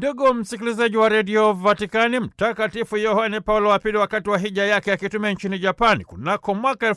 Ndugu msikilizaji wa redio Vatikani, Mtakatifu Yohane Paulo wa Pili, wakati wa hija yake akitumia nchini Japani kunako mwaka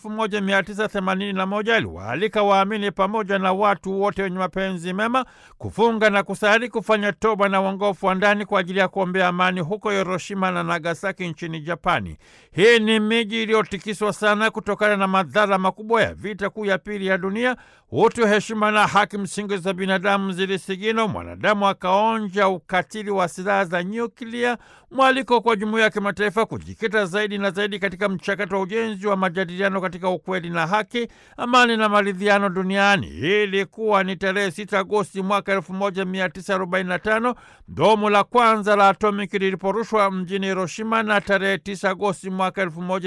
1981 aliwaalika waamini pamoja na watu wote wenye mapenzi mema kufunga na kusali, kufanya toba na uongofu wa ndani kwa ajili ya kuombea amani huko Hiroshima na Nagasaki nchini Japani. Hii ni miji iliyotikiswa sana kutokana na madhara makubwa ya vita kuu ya pili ya dunia. Utu, heshima na haki msingi za binadamu zilisigino, mwanadamu akaonja ukatili wa silaha za nyuklia. Mwaliko kwa jumuiya ya kimataifa kujikita zaidi na zaidi katika mchakato wa ujenzi wa majadiliano katika ukweli na haki, amani na maridhiano duniani. Hii ilikuwa ni tarehe 6 Agosti mwaka 1945 bomu la kwanza la atomiki liliporushwa mjini Hiroshima, na tarehe 9 Agosti mwaka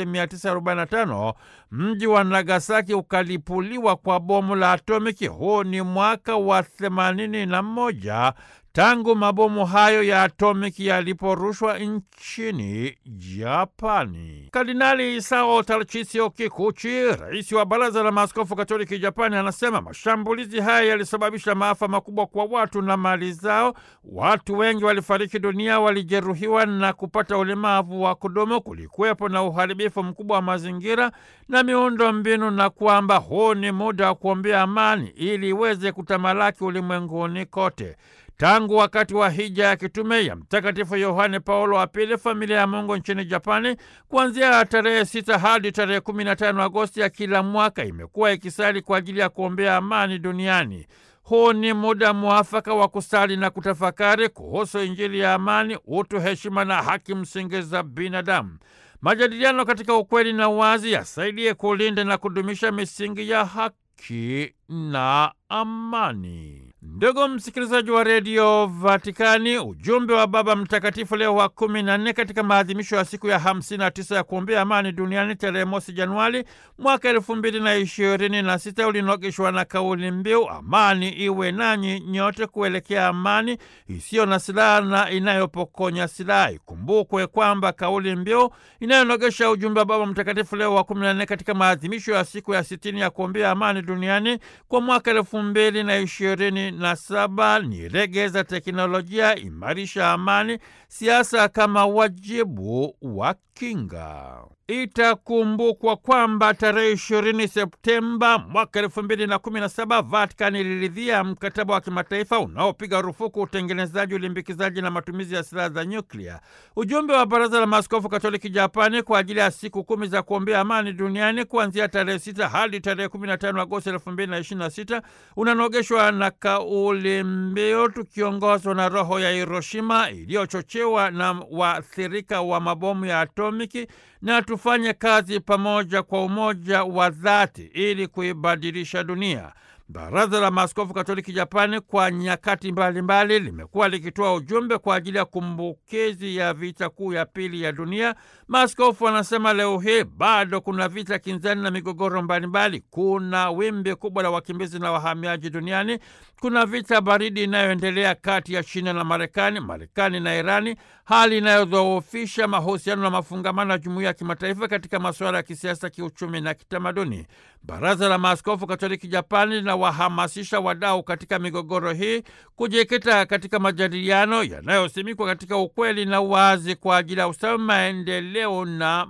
1945 mji wa Nagasaki ukalipuliwa kwa bomu la atomiki. Huu ni mwaka wa 81 tangu mabomu hayo ya atomiki yaliporushwa nchini Japani. Kardinali Isao Tarchisio Kikuchi, rais wa Baraza la Maaskofu Katoliki Japani, anasema mashambulizi haya yalisababisha maafa makubwa kwa watu na mali zao. Watu wengi walifariki dunia, walijeruhiwa na kupata ulemavu wa kudumu. Kulikuwepo na uharibifu mkubwa wa mazingira na miundo mbinu, na kwamba huu ni muda wa kuombea amani ili iweze kutamalaki ulimwenguni kote. Tangu wakati wa hija ya kitume ya Mtakatifu Yohane Paulo wa Pili, familia ya Mungu nchini Japani, kuanzia tarehe sita hadi tarehe kumi na tano Agosti ya kila mwaka imekuwa ikisali kwa ajili ya kuombea amani duniani. Huu ni muda mwafaka wa kusali na kutafakari kuhusu Injili ya amani, utu, heshima na haki msingi za binadamu. Majadiliano katika ukweli na uwazi yasaidie kulinda na kudumisha misingi ya haki na amani. Ndugu msikilizaji wa redio Vatikani, ujumbe wa Baba Mtakatifu Leo wa kumi na nne katika maadhimisho ya siku ya hamsini na tisa ya kuombea amani duniani tarehe mosi Januari mwaka elfu mbili na ishirini na sita ulinogeshwa na kauli mbiu amani iwe nanyi nyote, kuelekea amani isiyo na silaha na inayopokonya silaha. Ikumbukwe kwamba kauli mbiu inayonogesha ujumbe wa Baba Mtakatifu Leo wa kumi na nne katika maadhimisho ya siku ya sitini ya kuombea amani duniani kwa mwaka elfu mbili na ishirini na saba ni regeza teknolojia, imarisha amani, siasa kama wajibu wa kinga. Itakumbukwa kwamba tarehe ishirini Septemba mwaka elfu mbili na kumi na saba Vatikani iliridhia mkataba wa kimataifa unaopiga rufuku utengenezaji, ulimbikizaji na matumizi ya silaha za nyuklia. Ujumbe wa Baraza la Maaskofu Katoliki Japani kwa ajili ya siku kumi za kuombea amani duniani kuanzia tarehe sita hadi tarehe kumi na tano Agosti elfu mbili na ishirini na sita unanogeshwa na kauli mbiu tukiongozwa na roho ya Hiroshima iliyochochewa na waathirika wa mabomu ya atomiki na tufanye kazi pamoja kwa umoja wa dhati ili kuibadilisha dunia. Baraza la Maaskofu Katoliki Japani kwa nyakati mbalimbali limekuwa likitoa ujumbe kwa ajili ya kumbukizi ya vita kuu ya pili ya dunia. Maaskofu wanasema leo hii bado kuna vita kinzani na migogoro mbalimbali. Kuna wimbi kubwa la wakimbizi na wahamiaji duniani. Kuna vita baridi inayoendelea kati ya China na Marekani, Marekani na Irani, hali inayodhoofisha mahusiano na mafungamano ya jumuiya ya kimataifa katika masuala ya kisiasa, kiuchumi na kitamaduni. Baraza la Maaskofu Katoliki Japani linawahamasisha wadau katika migogoro hii kujikita katika majadiliano yanayosimikwa katika ukweli na uwazi kwa ajili ya ustawi, maendeleo na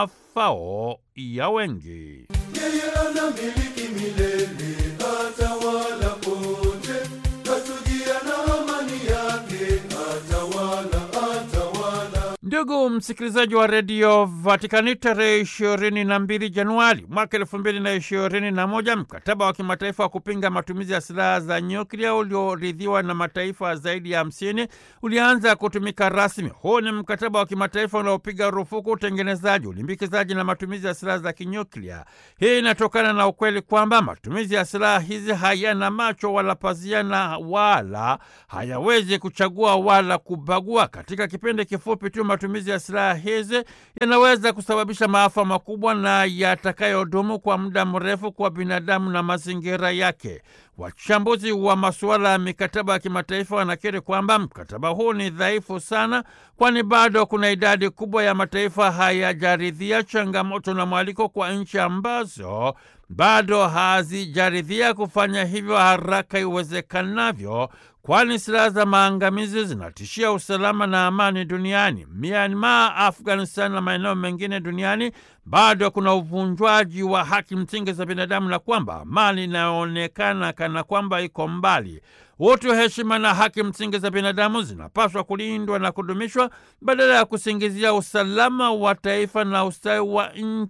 mafao ya wengi. Yeye anamiliki milele, atawala pote, katulia na amani yake, atawala, atawala. Ndugu msikilizaji wa redio Vatikani, tarehe ishirini na mbili Januari mwaka elfu mbili na ishirini na moja mkataba wa kimataifa wa kupinga matumizi ya silaha za nyuklia ulioridhiwa na mataifa zaidi ya hamsini ulianza kutumika rasmi. Huu ni mkataba wa kimataifa unaopiga rufuku utengenezaji, ulimbikizaji na matumizi ya silaha za kinyuklia. Hii inatokana na ukweli kwamba matumizi ya silaha hizi hayana macho wala pazia na wala hayawezi kuchagua wala kubagua. Katika kipindi kifupi tu matumizi ya silaha hizi yanaweza kusababisha maafa makubwa na yatakayodumu kwa muda mrefu kwa binadamu na mazingira yake. Wachambuzi wa masuala ya mikataba ya kimataifa wanakiri kwamba mkataba huu ni dhaifu sana, kwani bado kuna idadi kubwa ya mataifa hayajaridhia, changamoto na mwaliko kwa nchi ambazo bado hazijaridhia kufanya hivyo haraka iwezekanavyo kwani silaha za maangamizi zinatishia usalama na amani duniani. Myanmar, Afghanistan na maeneo mengine duniani bado kuna uvunjwaji wa haki msingi za binadamu na kwamba amani inayoonekana kana kwamba iko mbali. Utu, heshima na haki msingi za binadamu zinapaswa kulindwa na kudumishwa badala ya kusingizia usalama wa taifa na ustawi wa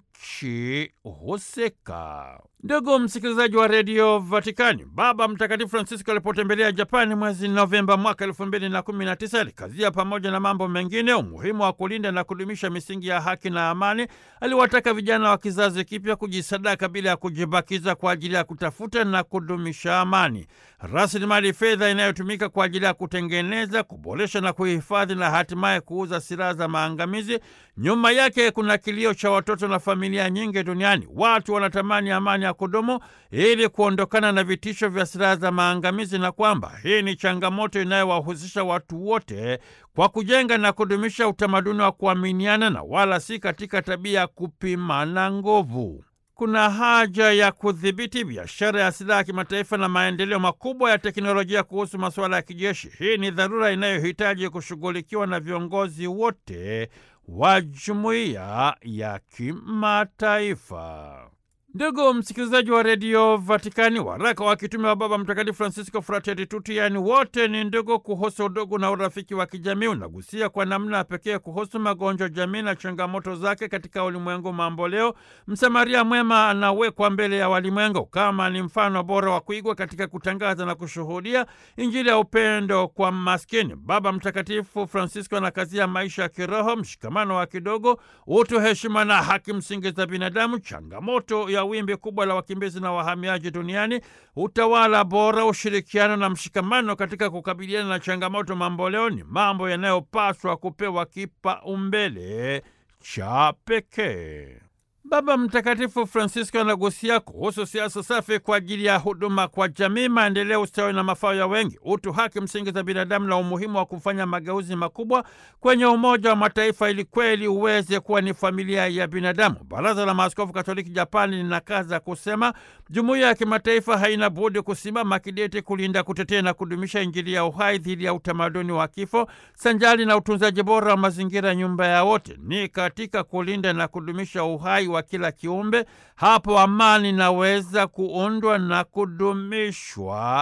nchi husika. Ndugu msikilizaji wa redio Vatikani, Baba Mtakatifu Francisco alipotembelea Japani mwezi Novemba mwaka elfu mbili na kumi na tisa alikazia pamoja na mambo mengine umuhimu wa kulinda na kudumisha misingi ya haki na amani. Aliwataka vijana wa kizazi kipya kujisadaka bila ya kujibakiza kwa ajili ya kutafuta na kudumisha amani. Rasilimali fedha inayotumika kwa ajili ya kutengeneza, kuboresha na kuhifadhi na hatimaye kuuza silaha za maangamizi, nyuma yake kuna kilio cha watoto na familia nyingi duniani. Watu wanatamani amani ya kudumu ili kuondokana na vitisho vya silaha za maangamizi, na kwamba hii ni changamoto inayowahusisha watu wote kwa kujenga na kudumisha utamaduni wa kuaminiana na wala si katika tabia ya kupimana nguvu. Kuna haja ya kudhibiti biashara ya silaha ya kimataifa na maendeleo makubwa ya teknolojia kuhusu masuala ya kijeshi. Hii ni dharura inayohitaji kushughulikiwa na viongozi wote wa jumuiya ya kimataifa. Ndugu msikilizaji wa redio Vatikani, waraka wa kitume wa Baba Mtakatifu Francisco Fratelli Tutti, yaani wote ni ndugu, kuhusu udugu na urafiki wa kijamii, unagusia kwa namna ya pekee kuhusu magonjwa jamii na changamoto zake katika ulimwengu mambo leo. Msamaria mwema anawekwa mbele ya walimwengu kama ni mfano bora wa kuigwa katika kutangaza na kushuhudia Injili ya upendo kwa maskini. Baba Mtakatifu Francisco anakazia maisha ya kiroho, mshikamano wa kidogo, utu, heshima na haki msingi za binadamu, changamoto ya wimbi kubwa la wakimbizi na wahamiaji duniani, utawala bora, ushirikiano na mshikamano katika kukabiliana na changamoto mamboleo ni mambo yanayopaswa kupewa kipaumbele cha pekee. Baba Mtakatifu Francisco anagusia kuhusu siasa safi kwa ajili ya huduma kwa jamii, maendeleo, ustawi na mafao ya wengi, utu, haki msingi za binadamu na umuhimu wa kufanya mageuzi makubwa kwenye Umoja wa Mataifa ili kweli uweze kuwa ni familia ya binadamu. Baraza la Maaskofu Katoliki Japani linakaza kusema jumuiya ya kimataifa haina budi kusimama kidete kulinda, kutetea na kudumisha Injili ya uhai dhidi ya utamaduni wa kifo, sanjali na utunzaji bora wa mazingira, nyumba ya wote. Ni katika kulinda na kudumisha uhai wa kila kiumbe, hapo amani inaweza kuundwa na kudumishwa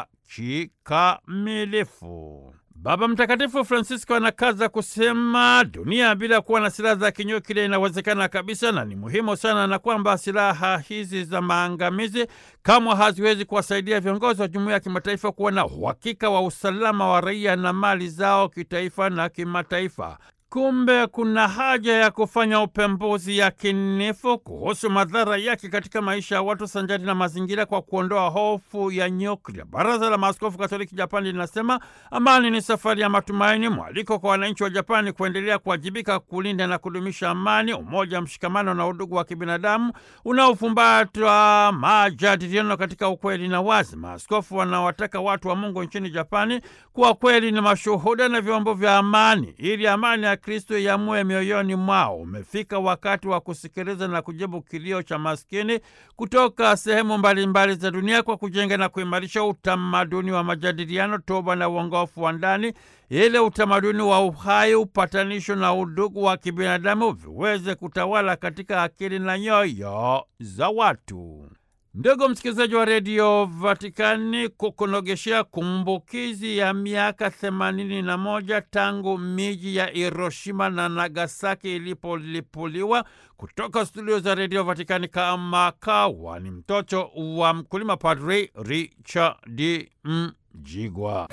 kikamilifu. Baba Mtakatifu Francisco anakaza kusema dunia bila kuwa na silaha za kinyuklia inawezekana kabisa, na ni muhimu sana, na kwamba silaha hizi za maangamizi kamwe haziwezi kuwasaidia viongozi wa jumuiya ya kimataifa kuwa na uhakika wa usalama wa raia na mali zao kitaifa na kimataifa. Kumbe kuna haja ya kufanya upembuzi yakinifu kuhusu madhara yake katika maisha ya watu sanjari na mazingira kwa kuondoa hofu ya nyuklia. Baraza la Maaskofu Katoliki Japani linasema amani ni safari ya matumaini, mwaliko kwa wananchi wa Japani kuendelea kuwajibika kulinda na kudumisha amani, umoja, mshikamano na udugu wa kibinadamu unaofumbatwa majadiliano katika ukweli na wazi. Maaskofu wanawataka watu wa Mungu nchini Japani kuwa kweli ni mashuhuda na vyombo vya amani ili amani ya Kristo yamue mioyoni mwao. Umefika wakati wa kusikiliza na kujibu kilio cha maskini kutoka sehemu mbalimbali za dunia kwa kujenga na kuimarisha utamaduni wa majadiliano, toba na uongofu wa ndani, ili utamaduni wa uhai, upatanisho na udugu wa kibinadamu viweze kutawala katika akili na nyoyo za watu. Ndugu msikilizaji wa redio Vatikani, kukunogeshea kumbukizi ya miaka themanini na moja tangu miji ya Hiroshima na Nagasaki ilipolipuliwa, kutoka studio za redio Vatikani kama kawa ni mtoto wa mkulima, Padri Richard Mjigwa.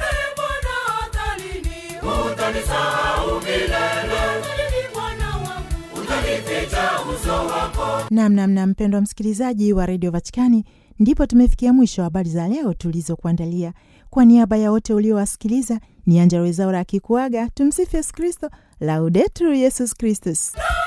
Namnamna mpendwa msikilizaji wa redio Vatikani, ndipo tumefikia mwisho wa habari za leo tulizokuandalia. Kwa niaba ya wote uliowasikiliza, ni Angella Rwezaura akikuaga. Tumsifu Yesu Kristo, Laudetur Yesus Kristus.